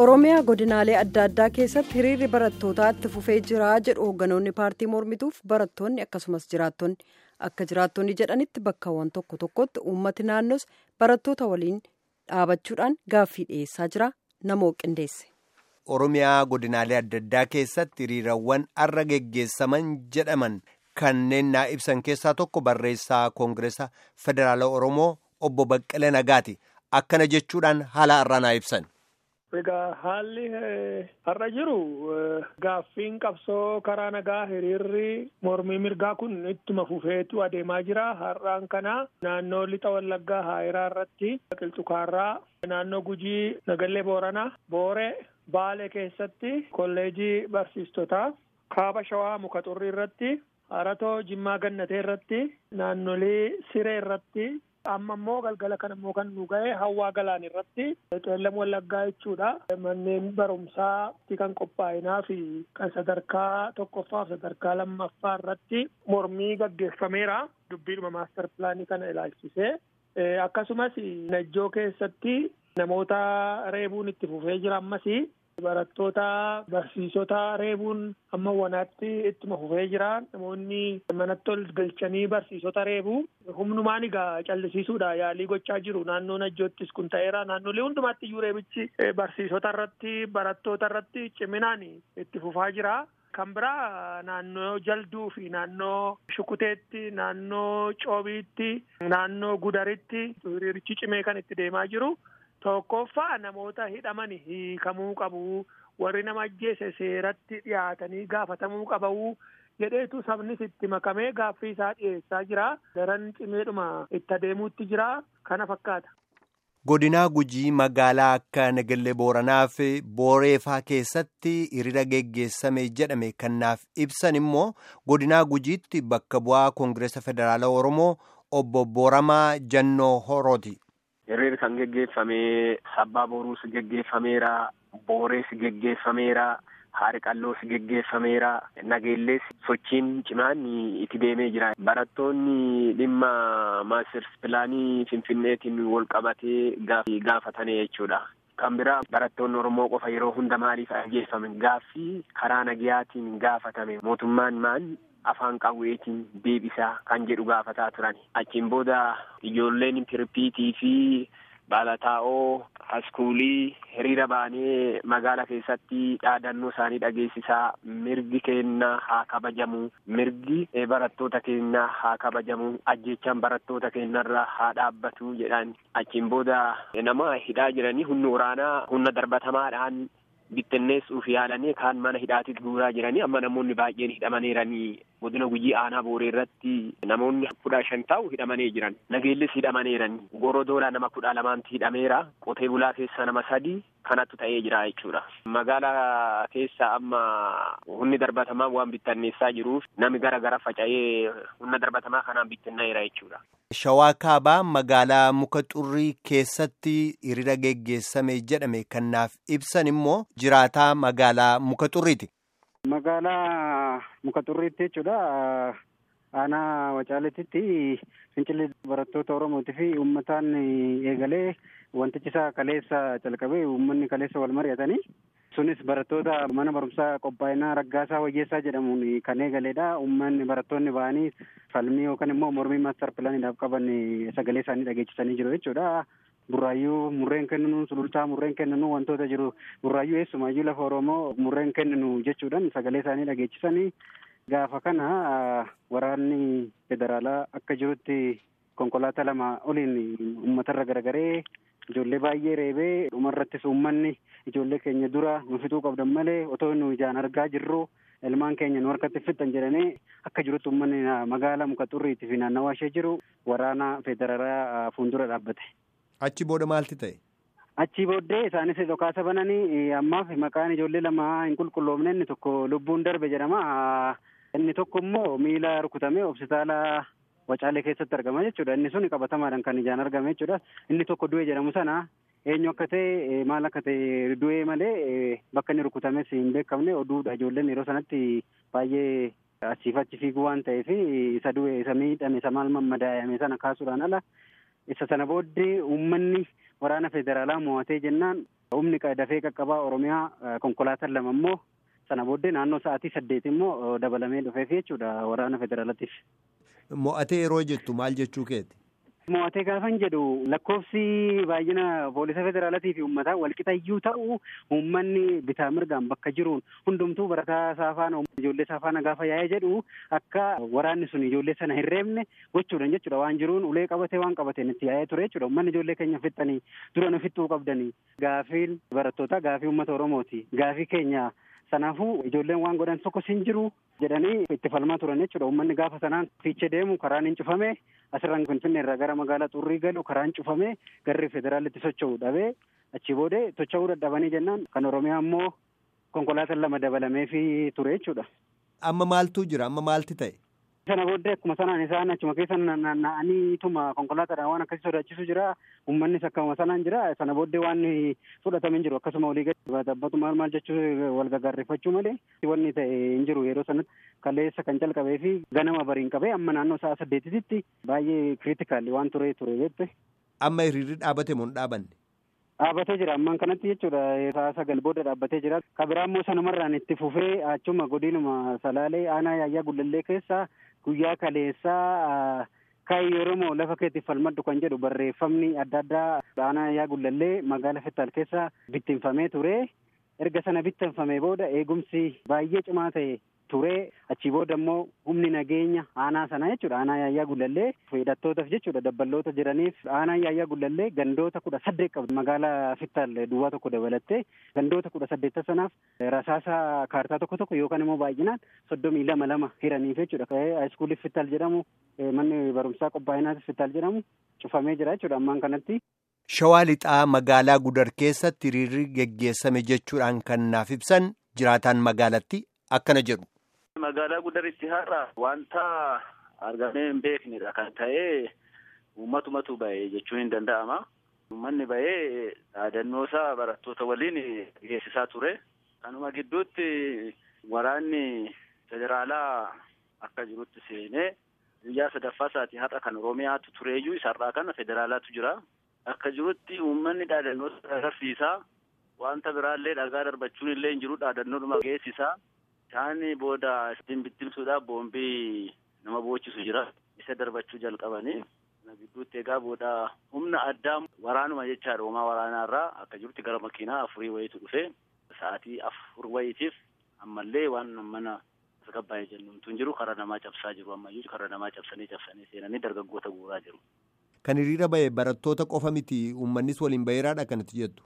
oromiyaa godinaalee adda addaa keessatti hiriirri barattootaa itti fufee jira jedhu hoogganoonni paartii mormituuf barattoonni akkasumas jiraattonni akka jiraattonni jedhanitti bakkawwan tokko tokkotti uummati naannoos barattoota waliin dhaabachuudhaan gaaffii dhiyeessaa jira namoo qindeesse. oromiyaa godinaalee adda addaa keessatti hiriirawwan arra geggeessaman jedhaman kanneen naa ibsan keessaa tokko barreessaa koongireesa federaala oromoo obbo Baqqalee Nagaati akkana jechuudhaan haala har'aa naa ibsan. Egaa haalli har'a jiru gaaffiin qabsoo karaa nagaa hiriirri mormii mirgaa kun ittuma fufeetu adeemaa jira. Har'aan kana naannoo lixa wallaggaa haayiraa irratti qilxukaarraa naannoo gujii nagallee booranaa booree baalee keessatti kolleejii barsiistotaa kaaba shawaa muka xurrii irratti haratoo jimmaa gannatee irratti naannolee siree irratti amma immoo galgala kana immoo kan nu ga'e hawaa galaan irratti qeellam wallaggaa jechuudha manneen barumsaa kan qophaa'inaa fi kan sadarkaa tokkoffaa fi sadarkaa lammaffaa irratti mormii gaggeeffameera dubbiidhuma maastar pilaanii kana ilaalchisee akkasumas najjoo keessatti namoota reebuun itti fufee jira ammas barattoota barsiisota reebuun amma wanaatti ittuma fufee jira namoonni manatti ol galchanii barsiisota reebuu humnumaan egaa callisiisuudha yaalii gochaa jiru naannoo najjoottis kun ta'eera naannolee hundumaatti iyyuu reebichi barsiisota irratti barattoota irratti ciminaan itti fufaa jira. kan biraa naannoo jalduu fi naannoo shukuteetti naannoo coobiitti naannoo gudaritti hiriirichi cimee kan itti deemaa jiru. Tokkoffaa namoota hidhaman hiikamuu qabu warri nama ajjeese seeratti dhiyaatanii gaafatamuu qabu jedheetu sabnis itti makamee gaaffii isaa dhiyeessaa jira daran cimeedhuma itti adeemuutti jira kana fakkaata. Godinaa Gujii magaalaa akka Nagallee Booranaa fi Booreefaa keessatti hiriira geggeessame jedhame kanaaf ibsan immoo godinaa Gujiitti bakka bu'aa Koongireesa Federaalaa Oromoo obbo Booramaa Jannoo Horooti. Hiriirri kan geggeeffame sabbaa boruus geggeeffameera boorees geggeeffameera haari qalloos geggeeffameera nageellees sochiin cimaan itti deemee jira barattoonni dhimma maasters pilaanii finfinneetiin wal qabatee gaafatanii jechuudha. kan biraa barattoonni oromoo qofa yeroo hunda maaliif ajjeefame gaaffii karaa nagayaatiin gaafatame mootummaan maan afaan qawweetiin deebisaa kan jedhu gaafataa turan achiin booda ijoolleen tirpiitii fi baalataa'oo haskuulii hiriira baanee magaala keessatti dhaadannoo isaanii dhageessisaa mirgi keenya haa kabajamu mirgi barattoota keenya haa kabajamu ajjechaan barattoota keenyarra haa dhaabbatu jedhan achiin booda nama hidhaa jiranii humna waraanaa humna darbatamaadhaan bittinneessuuf yaalanii kaan mana hidhaatitti guuraa jiranii amma namoonni baay'een hidhamaneeranii godina gujii aanaa booree irratti namoonni kudha shan ta'u hidhamanii jiran nageellis hidhamaneeranii gorodoola nama kudha lamaanti hidhameera qotee bulaa keessa nama sadi kanattu ta'ee jira jechuudha magaalaa keessa amma humni darbatamaa waan bittinneessaa jiruuf nami gara gara faca'ee humna darbatamaa kanaan bittinneera jechuudha. Shawaa kaabaa magaalaa muka xurrii keessatti hiriira geggeessame jedhame kanaaf ibsan immoo jiraataa magaalaa muka xurriiti. Magaalaa muka xurriitti jechuudha. Aanaa Wacaaleetitti fincilli barattoota Oromootii fi uummataan eegalee wantichi isaa kaleessa calqabee uummanni kaleessa wal mari'atanii sunis barattoota mana barumsaa qophaa'inaa raggaasaa wayyeessaa jedhamuun kan eegaleedha. Uummanni barattoonni ba'anii falmii yookaan immoo mormii maastar pilaaniidhaaf qaban sagalee isaanii dhageechisanii jiru jechuudha. Burraayyuu murreen kenninu sulultaa murreen kenninu wantoota jiru burraayyuu eessumayyuu lafa Oromoo murreen kenninu jechuudhaan sagalee isaanii dhageechisanii gaafa kana waraanni federaalaa akka jirutti konkolaataa lama oliin uummatarra garagaree ijoollee baay'ee reebee dhumarrattis uummanni ijoollee keenya dura nu fixuu qabdan malee otoo nu ijaan argaa jirru ilmaan keenya nu harkatti fixan jedhanii akka jirutti uummanni magaalaa muka xurriitti fi naannawaa ishee jiru waraana federaalaa fuuldura dhaabbate. Achi booda maalti ta'e? Achi booddee isaanis dhokaasa bananii ammaaf maqaan ijoollee lama hin qulqulloofne inni tokko lubbuun darbe jedhama. Inni tokko immoo miila rukutamee hospitaala Wacaalee keessatti argama jechuudha. Inni sun qabatamaadhaan kan ijaan argame jechuudha. Inni tokko du'e jedhamu sana eenyu akka ta'e maal akka ta'e du'ee malee bakka inni rukutames hin beekamne oduudha. Ijoolleen yeroo sanatti baay'ee achiif achi fiiguu waan ta'eef isa du'e isa miidhame isa maal mammadaa'ame sana kaasuudhaan ala isa sana booddee uummanni waraana federaalaa mo'atee jennaan humni dafee qaqqabaa oromiyaa konkolaataan lama immoo sana booddee naannoo sa'aatii saddeet immoo dabalamee dhufeef jechuudha waraana federaalatiif. Mo'atee yeroo jettu maal jechuu keeti? Mo'atee gaafan jedhu lakkoofsi baay'ina poolisa federaalatii fi uummataa walqixayyuu ta'u uummanni bitaa mirgaan bakka jiruun hundumtuu barataa saafaana ijoollee saafaana gaafa yaa'ee jedhu akka waraanni sun ijoollee sana hin reebne gochuudhaan jechuudha waan jiruun ulee qabatee waan qabateen itti yaa'ee ture jechuudha uummanni ijoollee keenya fixxanii dura nu fixxuu qabdanii gaafiin barattootaa gaafii uummata oromooti gaafii keenya Sanaafuu ijoolleen waan godhan tokkos hin jiru jedhanii itti falmaa turan jechuudha. Uummanni gaafa sanaan fiichee deemu karaan hin cufame asirraan Finfinnee irraa gara magaalaa xurrii galu karaan cufame garri federaalitti socho'u dhabee achii boodee socho'uu dadhabanii jennaan kan Oromiyaa immoo konkolaataan lama dabalameefii ture jechuudha. Amma maaltu jira? Amma maalti ta'e? Sana booddee akkuma sanaan isaan achuma keessa naanna'aniituma konkolaataadhaan waan akkasii sodaachisu jira. Uummannis akkuma sanaan jira. Sana booddee waan fudhatamee jiru akkasuma olii gadi taphatu maal maal jechuu wal gagarreeffachuu malee wanni ta'e hin jiru yeroo sanatti kaleessa kan calqabee fi ganama bariin qabee amma naannoo sa'a saddeetitti baay'ee kiriitikaali waan ture ture jette. Amma hiriirri dhaabate moo hin dhaabanne? Dhaabbatee jira ammaan kanatti jechuudha sa'a sagal booda dhaabbatee jira. Kabiraan immoo sanumarraan itti fufee achuma godinuma salaalee aanaa yaayyaa gullallee keessa guyyaa kaleessaa kaayyoo Oromoo lafa keetti falmadhu kan jedhu barreeffamni adda addaa aanaa yaayyaa gullallee magaala Fittaal keessa bittinfamee ture. Erga sana bittinfamee booda eegumsi baay'ee cimaa ta'e ture achii booda immoo humni nageenya aanaa sana jechuudha aanaa yaayyaa gullallee hidhattootaaf jechuudha dabballoota jiraniif aanaa yaayyaa gullallee gandoota kudha saddeet qabdi magaalaa fittaal duwwaa tokko dabalattee gandoota kudha saddeetta sanaaf rasaasa kaartaa tokko tokko yookaan immoo baay'inaan soddomii lama lama hiraniif jechuudha haayiskuulii fittaal jedhamu manni barumsaa qophaa'inaas fittaal jedhamu cufamee jira jechuudha ammaan kanatti. Shawaa lixaa magaalaa gudar keessatti hiriirri geggeessame jechuudhaan kan naaf ibsan jiraataan magaalatti akkana jedhu. Magaalaa gudaritti har'a wanta argamee hin beeknedha kan ta'e uummatumatu ba'e jechuun hin danda'ama. Uummanni ba'ee dhaadannoo isaa barattoota waliin geessisaa ture. Kanuma gidduutti waraanni federaalaa akka jirutti seenee guyyaa sadaffaa isaatii har'a kan Oromiyaatu tureeyyuu isarraa kana federaalaatu jira. Akka jirutti uummanni dhaadannoo agarsiisaa wanta biraallee dhagaa darbachuun illee hin jiru dhaadannoodhuma geessisaa. Isaan booda ittiin bittimsuudhaaf boombii nama boochisu jira. Isa darbachuu jalqabanii. Kana gidduutti egaa booda humna addaa waraanuma jechaadha. Uumaa waraanaarraa akka jirutti gara makiinaa afurii wayiitu dhufe. Sa'aatii afur wayiitiif ammallee waan mana tasgabbaa'ee jennuutu hin jiru. Karaa namaa cabsaa jiru ammayyuu karaa namaa cabsanii cabsanii seenanii dargaggoota guuraa jiru. Kan hiriira ba'e barattoota qofa miti uummannis waliin baheeraadha kanatti jettu.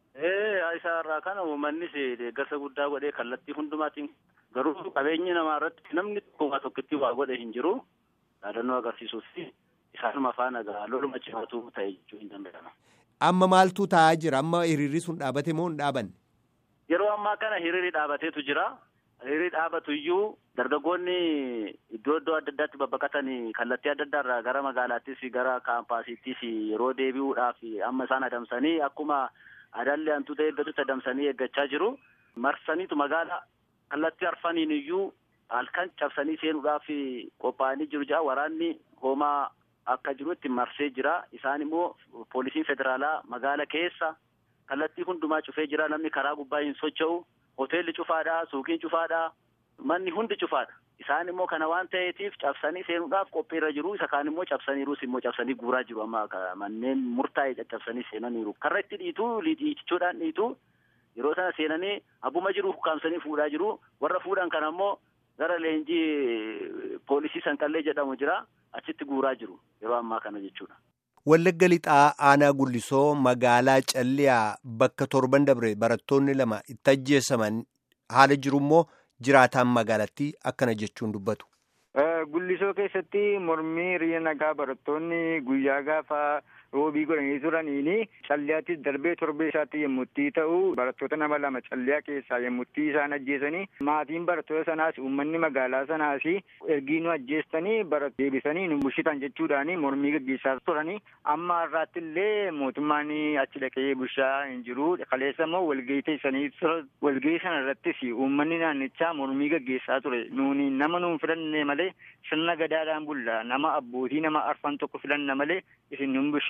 isaa irraa kana uummannis deeggarsa guddaa godhee kallattii hundumaatiin garuu qabeenyi namaa irratti namni tokko waa tokkotti waa godhe hin jiru dhaadannoo agarsiisuu fi isaanuma faana gaa loluma cimatu ta'e jechuu hin danda'ama. Amma maaltu ta'aa jira? Amma hiriirri sun dhaabate moo hin dhaabanne? Yeroo ammaa kana hiriirri dhaabateetu jira. Hiriirri dhaabatu iyyuu dargaggoonni iddoo iddoo adda addaatti babbaqatanii kallattii adda addaa irraa gara magaalaattis gara kaampaasiittis yeroo deebi'uudhaaf amma isaan adamsanii akkuma adaallee hantuuta eeggatutti adamsanii eeggachaa jiru. Marsaniitu magaala kallattii arfaniin iyyuu halkan cabsanii seenuudhaaf qophaa'anii jiru jira. Waraanni hoomaa akka jirutti marsee jira. Isaan immoo poolisiin federaalaa magaala keessa kallattii hundumaa cufee jira. Namni karaa gubbaa hin socho'u. Hoteelli cufaadha. Suuqiin cufaadha. Manni hundi cufaadha. Isaan immoo kana waan ta'eetiif cabsanii seenuudhaaf qophiirra jiru. Isa kaan immoo cabsaniirus immoo cabsanii guuraa jiru. Amma manneen murtaa'e caccabsanii seenaniiru. Karra itti dhiitu dhiichichuudhaan dhiitu yeroo sana seenanii abbuma jiru ukkaamsanii fuudhaa jiru. Warra fuudhan kana immoo gara leenjii poolisii sanqallee jedhamu jira. Achitti guuraa jiru. Yeroo ammaa kana jechuudha. Wallagga lixaa aanaa gullisoo magaalaa Calliyaa bakka torban dabre barattoonni lama itti ajjeesaman haala jiru immoo jiraataan magaalattii akkana jechuun dubbatu. Gullisoo keessatti mormii hiriira nagaa barattoonni guyyaa gaafa roobii godhanii turaniini calliyaattis darbee torbee isaatti yemmutti ta'u barattoota nama lama calliyaa keessaa yemmutti isaan ajjeesanii maatiin barattoota sanaas uummanni magaalaa sanaas ergii nu ajjeestanii barat deebisanii nu bushitan jechuudhaani mormii gaggeessaa turanii amma har'aatti illee mootummaan achi dhaqee bushaa hin jiru kaleessa immoo walgahii teessanii walgahii sana irrattis uummanni naannichaa mormii gaggeessaa ture nuuni nama nuun filanne malee sirna gadaadhaan bulla nama abbootii nama arfan tokko filanna malee isin nun bushita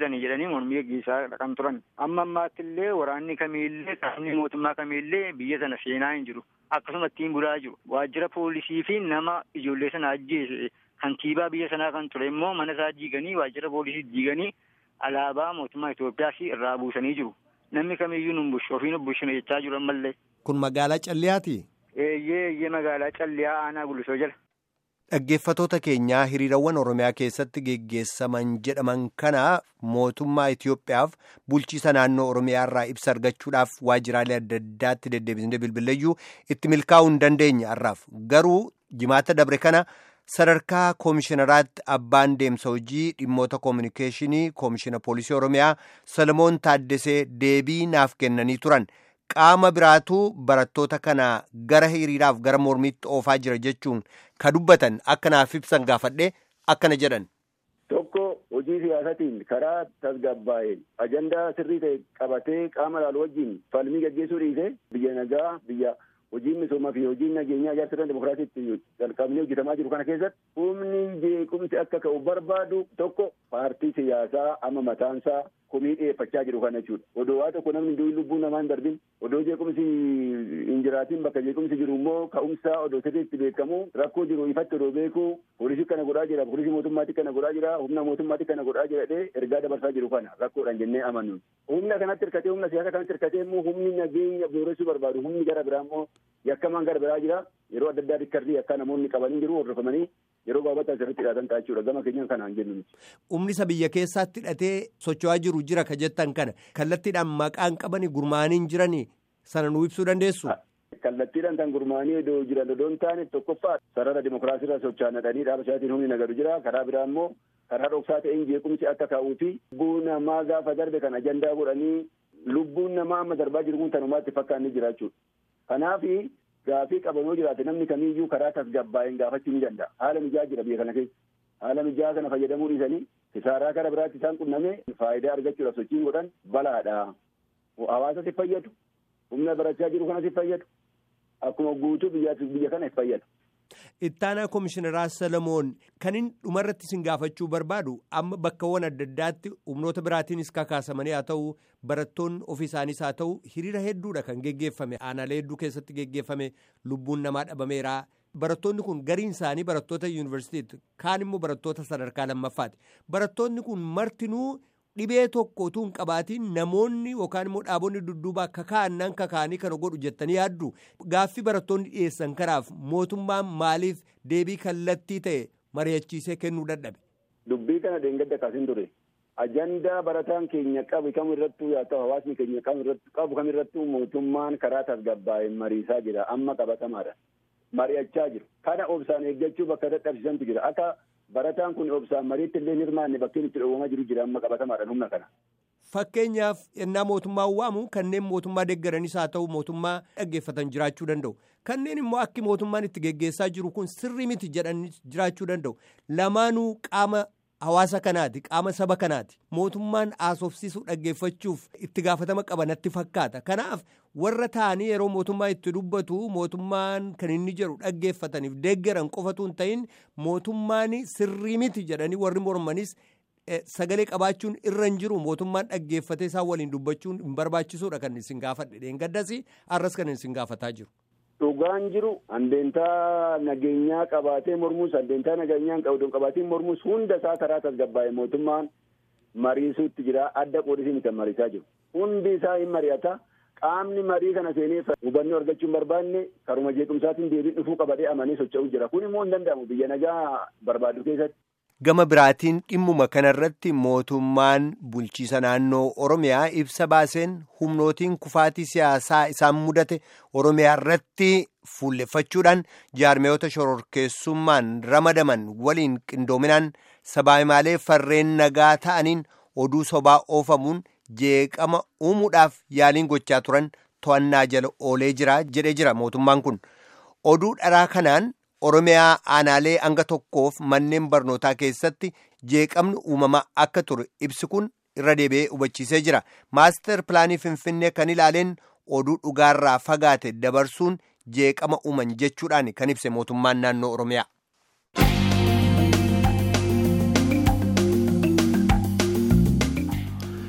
bulchitanii jedhanii mormii gaggeessaa kan turan. Amma ammaatti illee waraanni kamiillee qaamni mootummaa kamiillee biyya sana seenaa hin jiru. Akkasuma ittiin bulaa jiru. Waajjira poolisii fi nama ijoollee sana ajjeese kantiibaa biyya sanaa kan ture immoo mana isaa diiganii waajjira poolisii diiganii alaabaa mootummaa Itoophiyaas irraa buusanii jiru. Namni kamiyyuu nu bulchu ofii nu bulchina jechaa jiru ammallee. Kun magaalaa Calliyaati? Eeyyee eeyyee magaalaa Calliyaa aanaa Gulisoo jala. Dhaggeeffatoota keenyaa hiriirawwan Oromiyaa keessatti geggeessaman jedhaman kana mootummaa Itoophiyaaf bulchiisa naannoo Oromiyaa irraa ibsa argachuudhaaf waajjiraalee adda addaatti deddeebisnee bilbileeyyuu itti milkaa'uu hin dandeenye har'aaf garuu jimaata dabre kana sadarkaa koomishinaraatti abbaan deemsa hojii dhimmoota koominikeeshinii koomishina poolisii Oromiyaa Salomoon Taaddesee deebii naaf kennanii turan. qaama biraatu barattoota kana gara hiriiraaf gara mormiitti oofaa jira jechuun ka dubbatan akka naaf ibsan gaafadhe akkana jedhan. Tokko hojii siyaasatiin karaa tasgabbaa'een ajandaa sirrii ta'e qabatee qaama laalu wajjin falmii gaggeessuu dhiisee biyya nagaa biyya hojiin misoomaa fi hojiin nageenyaa ijaarsa dimokiraasiitti jalqabnee hojjetamaa jiru kana keessatti humni jeequmsi akka ka'u barbaadu tokko paartii siyaasaa amma mataansaa komii dhiyeeffachaa jiru kana jechuudha. Odoo waa tokko namni durii lubbuu namaa hin darbin odoo jeequmsi hin jiraatin bakka jeequmsi jiru immoo ka'umsaa odoo sirriitti beekamu rakkoo jiru ifatti odoo beeku poolisii kana godhaa jira poolisii mootummaatti kana godhaa jira humna mootummaatti kana godhaa jira jedhee ergaa dabarsaa jiru kana rakkoodhaan jennee amannu. Humna kanatti hirkatee humna siyaasa kanatti hirkatee immoo humni nageenya booressuu barbaadu humni gara biraa immoo yakkamaan gara biraa jira yeroo adda addaa rikkardii akka namoonni qabanii jiru hordofamanii yeroo gaafatan sirriitti hidhatan ta'a jechuudha gama keenyaan kanaan jennu. Humni isa biyya keessaatti hidhatee socho'aa jiru jira ka jettan kana kallattiidhaan maqaan qabanii gurmaa'anii jiranii sana nu ibsuu dandeessu. Kallattiidhaan kan gurmaa'anii iddoo jiran odoo hin taane tokkoffaa sarara dimokiraasiirra socho'an dhadhanii dhaaba isaatiin humni nagadu jira karaa biraa immoo karaa dhoksaa ta'een jeequmsi akka ka'uu fi lubbuu namaa gaafa darbe kan ajandaa godhanii lubbuun namaa amma darbaa jiru kun tanumaatti fakkaanni jira jechuudha. Kanaaf gaafii qabanoo jiraate namni kamiiyyuu karaa tasgabbaa'een gaafachuu ni danda'a. Haala mijaa jira biyya kana keessa. Haala mijaa kana fayyadamuu dhiisanii kisaaraa karaa biraatti isaan qunname faayidaa argachuudhaaf sochiin godhan balaadha. Hawaasa si fayyadu. Humna barachaa jiru kana si fayyadu. Akkuma guutuu biyya kana si fayyadu. Ittaanaa Komishineraa Salamoon kan inni dhumarratti sin gaafachuu barbaadu amma bakkawwan adda addaatti humnoota biraatiinis kakaasamanii haa ta'u barattoonni ofii isaaniis haa ta'u hiriira hedduudha kan geggeeffame aanaalee hedduu keessatti geggeeffame lubbuun namaa dhabameera. Barattoonni kun gariin isaanii barattoota yuunivarsiitiiti kaan immoo barattoota sadarkaa lammaffaati. Barattoonni kun martinuu dhibee tokko utuu hin qabaatiin namoonni yookaan immoo dhaabonni dudduubaa kakaa'annan kakaa'anii kana godhu jettanii yaaddu gaaffii barattoonni dhiyeessan kanaaf mootummaan maaliif deebii kallattii ta'e mari'achiisee kennuu dadhabe. Dubbii kana deengadda kaasin ture. Ajandaa barataan keenya qabu kam irrattuu yaa ta'u hawaasni keenya qabu kam irrattuu mootummaan karaa tasgabbaa'een mariisaa jira amma qabatamaadha. Mari'achaa jiru. Kana obsaan eeggachuu bakka dadhabsiisantu jira. Akka barataan kun obsaan mariitti illee hirmaanne bakkeen itti dhoowwamaa jiru jira amma qabatamaadhaan humna kana. Fakkeenyaaf yennaa mootummaan waamu kanneen mootummaa deeggaranis haa ta'u mootummaa dhaggeeffatan jiraachuu danda'u. Kanneen immoo akki mootummaan itti geggeessaa jiru kun sirrii miti jedhanii jiraachuu danda'u. Lamaanuu qaama hawaasa kanaati qaama saba kanaati mootummaan haasofsiisuu dhaggeeffachuuf itti gaafatama qabanatti fakkaata. Kanaaf warra ta'anii yeroo mootummaa itti dubbatu mootummaan kan inni jedhu dhaggeeffataniif deeggaran qofatu hin ta'in mootummaan sirrii miti jedhanii warri mormanis sagalee qabaachuun irra hin jiru mootummaan dhaggeeffatee isaan waliin dubbachuun hin barbaachisuudha kan isin gaafadhe dheengaddas har'as kan isin gaafataa jiru. Dhugaan jiru handeentaa nageenyaa qabaatee mormuus handeentaa nageenyaa hin qabu qabaatee mormuus hunda isaa karaa tasgabbaa'e mootummaan mariisuutti jira adda qoodisii miti mariisaa jiru. Hundi isaa hin mari'ata. Qaamni marii kana seenee hubannoo argachuu hin barbaanne karuma jeequmsaatiin deebiin dhufuu qabatee amanee socho'uu jira. Kun immoo hin danda'amu biyya nagaa barbaadu keessatti. Gama biraatiin dhimmuma kanarratti mootummaan bulchiisa naannoo Oromiyaa ibsa baaseen humnootiin kufaatii siyaasaa isaan mudate Oromiyaa irratti fuulleffachuudhaan jaarmiyoota shororkeessummaan ramadaman waliin qindoominaan sabaayimaalee farreen nagaa ta'aniin oduu sobaa oofamuun jeeqama uumuudhaaf yaaliin gochaa turan to'annaa jala oolee jira jedhee jira mootummaan kun oduu dharaa kanaan. Oromiyaa aanaalee hanga tokkoof manneen barnootaa keessatti jeeqamni uumamaa akka ture ibsi kun irra deebi'ee hubachiisee jira. Maaster pilaanii Finfinnee kan ilaaleen oduu dhugaarraa fagaate dabarsuun jeeqama uuman jechuudhaan kan ibse mootummaan naannoo Oromiyaa.